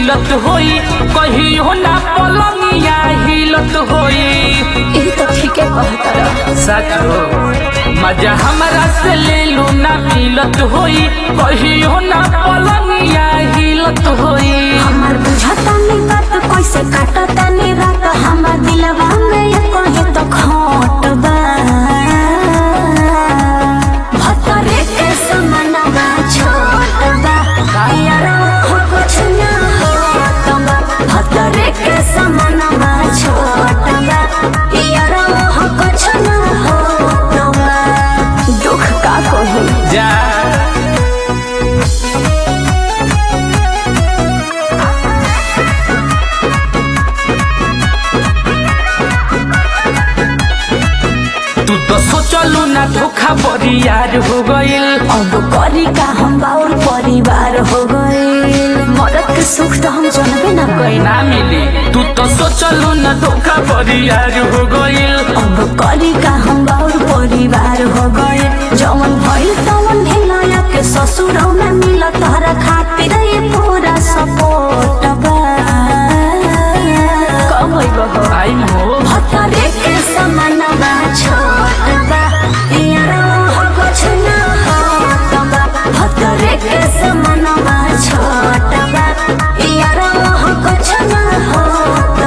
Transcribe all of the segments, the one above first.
मिलत होई कहियो ना पलंगिया हिलत होई ई तो ठीके कहता रह सच हो मजा हमरा से ले लू ना मिलत होई कहियो ना पलंगिया हिलत होई हमार बुझता नहीं बात कैसे काटता नहीं रात हमार दिलवा में ये कहे तो खोट बा भतरे के समानवा छोट बा यार हो कुछ ना होत बा भतरे के समानवा छोट बा यार हो कुछ ना होत बा दुख का कहूँ जा तू तो सोचलू ना धोखा बरियार हो गइल अब करी का हम बाउर परिवार हो गए मरद के सुख तो हम जानबे ना कइल ना मिली तू तो सोचलू ना धोखा बरियार हो गइल अब करी का हम बाउर परिवार हो गए जवन भइल तवन ढिलाया के ससुरौ में मिल तोहरा खातिर ये पूरा सपोर्ट बा कब हो आई हो भतरे के समानवा छोट बा यारो हो कुछ ना होत बा भतरे के समानवा छोट बा यारो हो कुछ ना होत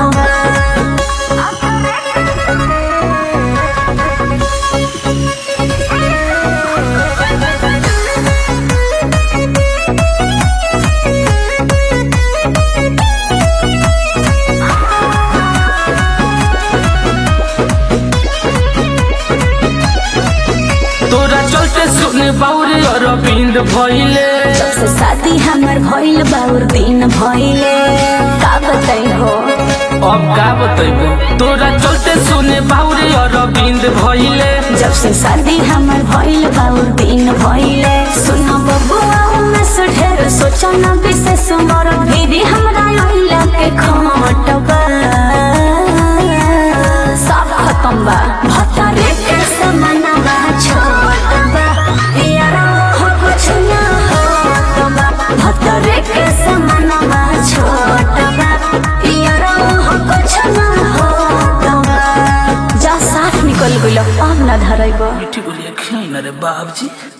तोरा चलते सुने बाउरे अरविंद भइले जब से शादी हमर भइल बाउर दिन भइले का बताई हो अब का बतैबे तोरा चलते सुने बाउरे अरविंद भइले जब से शादी हमर भइल बाउर दिन भइले सुन बबुआ में से ढेर सोचन विशेष मोर भीरी हमरा आइला के खमट बा सब खत्म बा भतरे के समानवा छोट बा यारा हो कुछ ना होत बा भतरे के समानवा छोट बा यारा हो कुछ ना होत बा जा साथ निकल गइल अब ना धरैब मिठी बोलिए खेल रे बाबजी